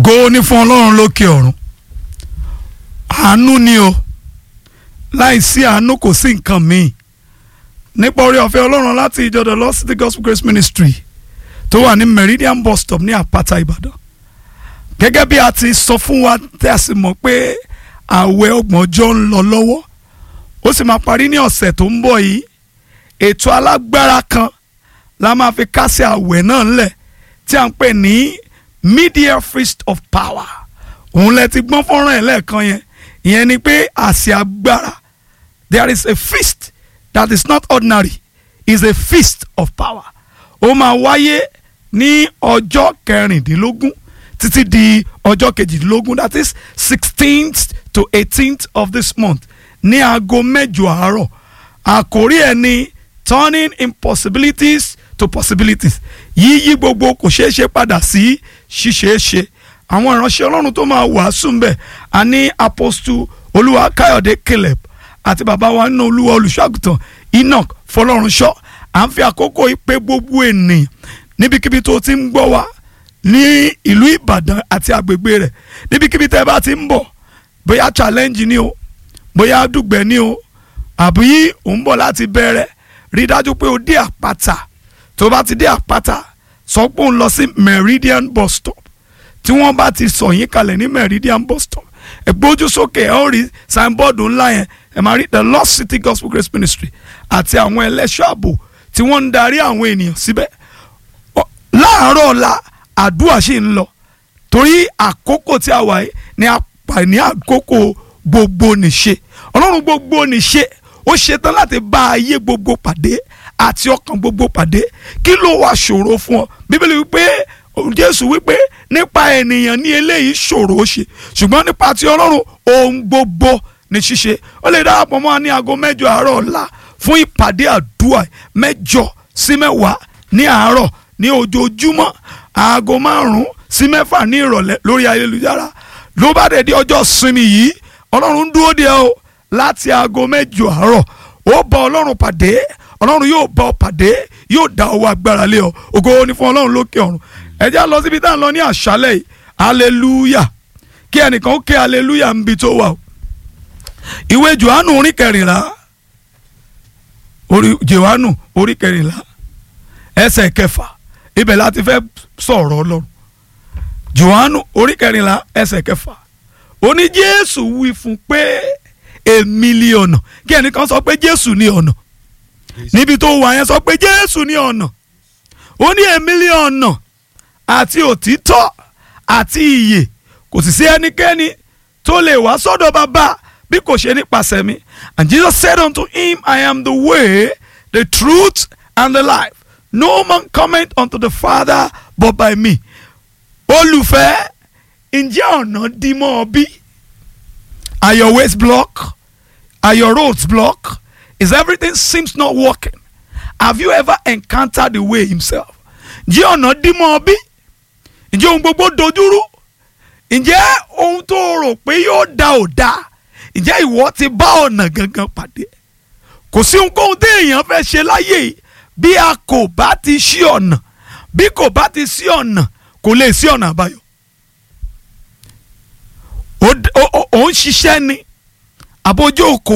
ògo ní fún ọlọ́run lókè ọ̀run àánú ni o láìsí àánú kò sí nǹkan míì nípa orí ọ̀fẹ́ ọlọ́run láti ìjọ the Lord City Gospel Grace Ministry tó wà ní Meridian bus stop ní àpáta Ìbàdàn gẹ́gẹ́ bí a ti sọ fún wa tí a sì mọ̀ pé ààwẹ̀ ọgbọ̀njọ́ ń lọ lọ́wọ́ ó sì máa parí ní ọ̀sẹ̀ tó ń bọ̀ yìí ètò alágbára kan la máa fi kásẹ̀ ààwẹ̀ náà ńlẹ̀ tí a ń pè ní media feast of power òun lẹ ti gbọ́n fọ́nrán ẹ̀ lẹ́ẹ̀kan yẹn ìyẹn ni pé àsè agbára there is a feast that is not ordinary is a feast of power ó máa wáyé ní ọjọ́ kẹrìndínlógún títí di ọjọ́ kejìdínlógún that is sixteenth to eighteenth of this month ní aago mẹ́jọ àárọ̀ àkórí ẹ̀ ní turning impossibilities to possibilities yíyí gbogbo kò ṣeé ṣe padà sí ṣíṣeéṣe àwọn ìránṣẹ́ ọlọ́run tó máa wàásù ń bẹ̀ a ní apostle olúwa káyọ̀dé caleb àti bàbá wa nínú olúwa olùṣọ́àgùtàn enoch fọlọ́runṣọ́ à ń fi àkókò ìpè gbogbo ènìyàn níbikíbi tó ti ń gbọ́ wa ní ìlú ìbàdàn àti àgbègbè rẹ̀ níbikíbi tẹ́ bá ti ń bọ̀ bóyá challenge ni o bóyá dùgbẹ́ ni o àbí ò ń bọ̀ láti bẹ̀rẹ̀ rí dájú pé o dé àpáta tó bá ti dé àpáta sọ pé òun lọ sí meridian bus stop tí wọ́n bá ti sọ yín kalẹ̀ ní meridian bus stop ẹ gbójú sókè ẹ ó rí signboard ńlá yẹn ẹ máa rí the Lost City Gospel Grace Ministry àti àwọn ẹlẹ́ṣọ́ ààbò tí wọ́n ń darí àwọn ènìyàn síbẹ̀ láàárọ̀ ọ̀la àdúrà ṣì ń lọ torí àkókò tí a wà yìí ni a pà ní àkókò gbogbo nìṣe ọlọ́run gbogbo nìṣe ó ṣetán láti bá ayé gbogbo pàdé àti ọkàn gbogbo pàdé kí ló wá ṣòro fún ọ bíbélì wípé jésù wípé nípa ènìyàn ní eléyìí ṣòro ṣe ṣùgbọ́n nípa ti ọlọ́run ohun gbogbo ní ṣíṣe ó lè darapọ̀ mọ́ ní aago mẹ́jọ àárọ̀ ọ̀la fún ìpàdé àdúrà mẹ́jọ sí mẹ́wàá ní àárọ̀ ní ojoojúmọ́ aago márùn-ún sí mẹ́fà ní ìrọ̀lẹ́ lórí ayélujára ló bá dẹ̀ di ọjọ́ sinmi yìí ọlọ́run ń dúró de ọ láti aago mẹ́jọ àárọ̀ ó bá ọlọ́run pàdé ọlọ́run yóò bá ọ pàdé yóò dá ọwọ́ agbára lé ọ ògo ni fún ọlọ́run lókè ọ̀run ẹ jẹ́ lọ síbi tá à ń lọ ní àṣálẹ̀ yìí hallelujah kí ẹnìkan ó ké hallelujah ń bi tó wà o ìwé johannu orí kẹrìnlá orí johannu orí kẹrìnlá ẹsẹ̀ kẹfà ibẹ̀ láti fẹ́ sọ̀rọ̀ ọlọ́run johannu orí kẹrìnlá ẹsẹ̀ kẹfà ó ní jésù wí fún pé èmi ni ọ̀nà kí ẹnìkan sọ pé jésù ni ọ̀nà níbi tó wà yẹn sọ pé jésù ni ọ̀nà ó ní èmi ni ọ̀nà àti òtítọ́ àti ìyè kò sì sí ẹnikẹ́ni tó lè wá sọ́dọ̀ bàbá bí kò ṣe nípasẹ̀ mi and Jesus said unto him I am the way the truth and the life no man cometh unto the Father but by me olùfẹ́ ǹjẹ́ ọ̀nà dí mọ́ ọ bí are your ways blocked are your roads blocked is everything seems not working have you ever encountered the way himself ǹjẹ́ ọ̀nà dí mọ́ ọ bí ǹjẹ́ ohun gbogbo dojúrú ǹjẹ́ ohun tó rò pé yóò da ò da ǹjẹ́ ìwọ ti bá ọ̀nà gangan pàdé kò sí ohunkóhun tí èèyàn fẹ́ ṣe láyé yìí bí a kò bá ti ṣí ọ̀nà bí kò bá ti ṣí ọ̀nà kò lè sí ọ̀nà àbáyọ. ó ń ṣiṣẹ́ ni àbójú òkò